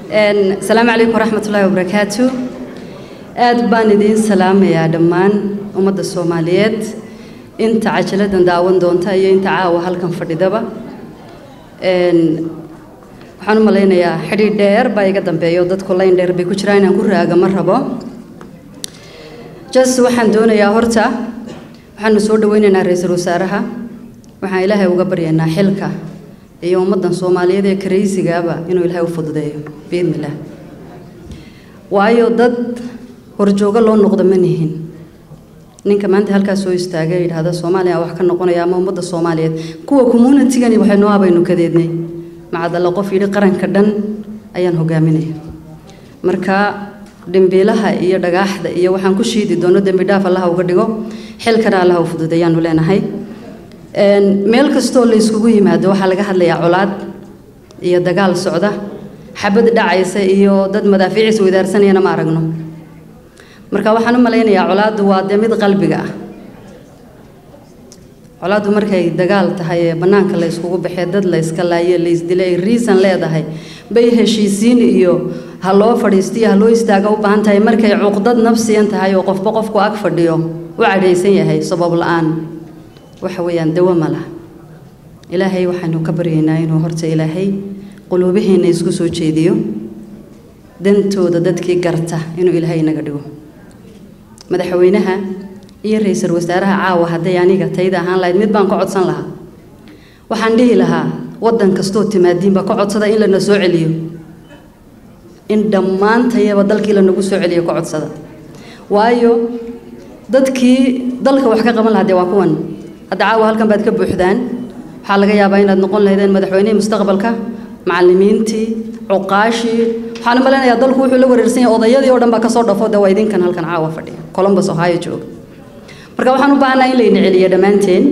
asalaamu calaykum waraxmatullaahi wabarakaatu aad baan idiin salaamayaa dhammaan ummadda soomaaliyeed inta cajaladdan daawan doonta iyo inta caawa halkan fadhidaba waxaan u malaynayaa xidhiidh dheer baa iga dambeeyo dadku layn dheer bay ku jiraan inaan ku raaga ma rabo jas waxaan doonayaa horta waxaanu soo dhaweynaynaa ra-iisul wasaaraha waxaan ilaahay uga baryaynaa xilka iyo ummaddan soomaaliyeed ee karaysigaaba inuu ilaahay u fududeeyo biidni illaah waayo dad horjoogo loo noqdo ma nihin ninka maanta halkaas soo istaagay yidhaahda soomaaliya wax ka noqonaya ama ummadda soomaaliyeed kuwa communitigani waxay noo abaynu kadeednay macadalla qof yidhi qaranka dhan ayaan hogaaminaya marka dhimbiilaha iyo dhagaaxda iyo waxaan ku shiidi doono dembi dhaaf allaha uga dhigo xilkana allaha u fududeeyaanu leenahay meel kastoo la yskugu yimaado waxaa laga hadlayaa colaad iyo dagaal socda xabad dhacaysa iyo dad madaafiicis wadaarsanayana ma aragno marka waxaan u malaynayaa colaaddu waa dee mid qalbiga ah colaaddu markay dagaal tahay ee bannaanka la yskugu baxee dad la yska laaye la ysdilay ay riisan leedahay bay heshiisiin iyo ha loo fadhiistiyo ha loo istaaga u baahan tahay markay cuqdad nafsiyan tahay oo qofba qofku ag fadhiyo u cadhaysan yahay sabab la-aan waxa weeyaan dawo ma laha ilaahay waxaynu ka baryaynaa inuu horta ilaahay quluubihiina isku soo jeediyo dantooda dadkii garta inuu ilaahay inaga dhigo madaxweynaha iyo ra-iisul wasaaraha caawa hadday aniga tayda ahaan lahayd mid baan ka codsan lahaa waxaan dhihi lahaa waddan kastoo timaadiinba ka codsada in lana soo celiyo in dhammaantayaba dalkii lanagu soo celiyo ka codsada waayo dadkii dalka wax ka qaban lahaa dee waa kuwan hadda caawa halkan baad ka buuxdaan waxaa laga yaabaa inaad noqon lahaydeen madaxweynihii mustaqbalka macallimiintii cuqaashii waxaan u malaynayaa dalku wuxuu la wareersan yahay odayadii oo dhan baa kasoo dhafo dee waa idinkan halkan caawa fadhiya columbus ohio jooga marka waxaan u baahanaa in layna celiyo dhammaanteen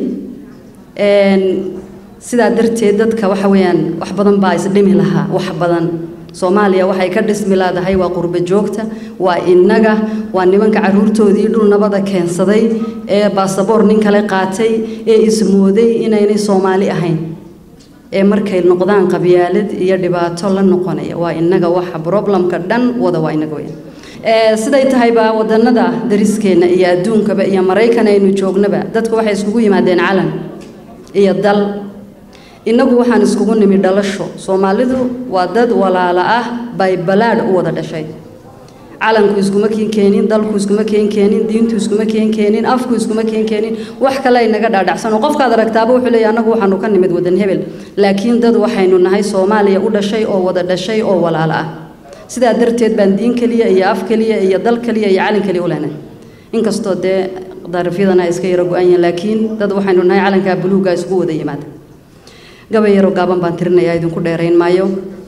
sidaa darteed dadka waxa weeyaan wax badan baa isdhimi lahaa wax badan soomaaliya waxay ka dhismi laadahay waa qurbo joogta waa innaga waa nimanka caruurtoodii dhul nabada keensaday ee baasaboor nin kale qaatay ee ismooday inaynay soomaali ahayn ee markay noqdaan qabyaalad iyo dhibaato la noqonaya waa innaga waxa problemka dhan wada waa innaga weyn siday tahayba wadanada dariskeenna iyo adduunkaba iyo maraykan aynu joognaba dadku waxay iskugu yimaadeen calan iyo dal innagu waxaan iskugu nimi dhalasho soomaalidu waa dad walaala ah bay balaadh u wada dhashay calanku iskuma keen keenin dalku iskuma keen keenin diintu iskuma keen keenin afku iskuma keen keenin wax kale inaga dhaadhacsan oo qofkaad aragtaaba wuxuu leeyahay annagu waxaanu ka nimid wadan hebel laakiin dad waxaynu nahay soomaaliya u dhashay oo wada dhashay oo walaala ah sidaa darteed baan diin keliya iyo af keliya iyo dal keliya iyo calin keliya u leenahay inkastoo dee darafyadana iska yaro go-an yihiin laakiin dad waxaynu nahay calankaa buluuga isugu wada yimaada gabay yaroo gaaban baan tirinayaa idinku dheerayn maayo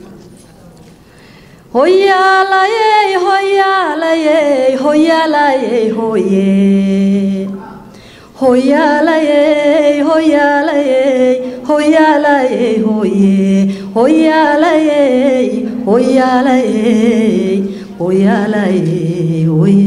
hoyaalayey hoyaalayey hoyaalayey hoye hoyaalayey hoyaalayey hoyaalayey hoye hoyaalayey hoyaalayey hoyaalayey hoye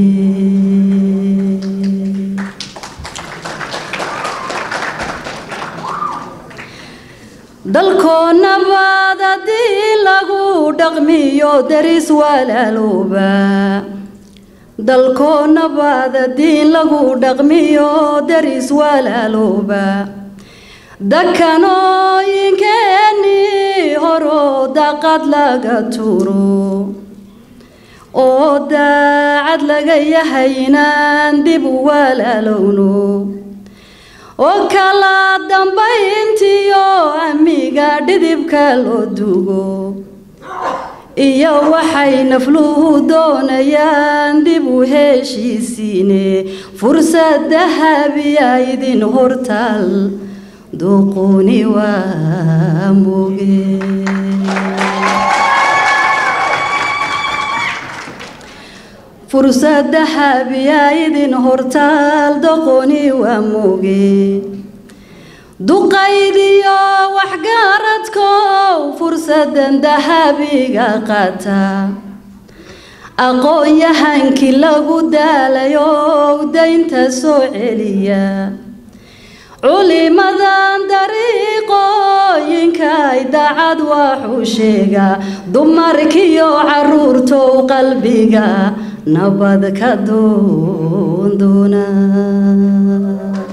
dalkoo nabaad haddii lagu dhaqmiyo daris walaalooba dalkoo nabaad haddii lagu dhaqmiyo daris walaalooba dakanooyinkeenii horoo daqad laga turo oo daacad laga yahay inaan dib u walaalowno oo kala dambayntiyo amiga dhidibka loo dugo iyo waxay nafluhu doonayaan dib u heshiisiine fursad dahabiya idin hortaal duquni waa moge fursad dahabiya idin hortaal doqoni waa moge duqaydiyo waxgaaradkow fursadan dahabiga qaata aqoon-yahankii lagu daalayow daynta soo celiya culimadan dariiqooyinkay dacad waxuu sheegaa dumarkiyo caruurtow qalbiga nabad ka doondoona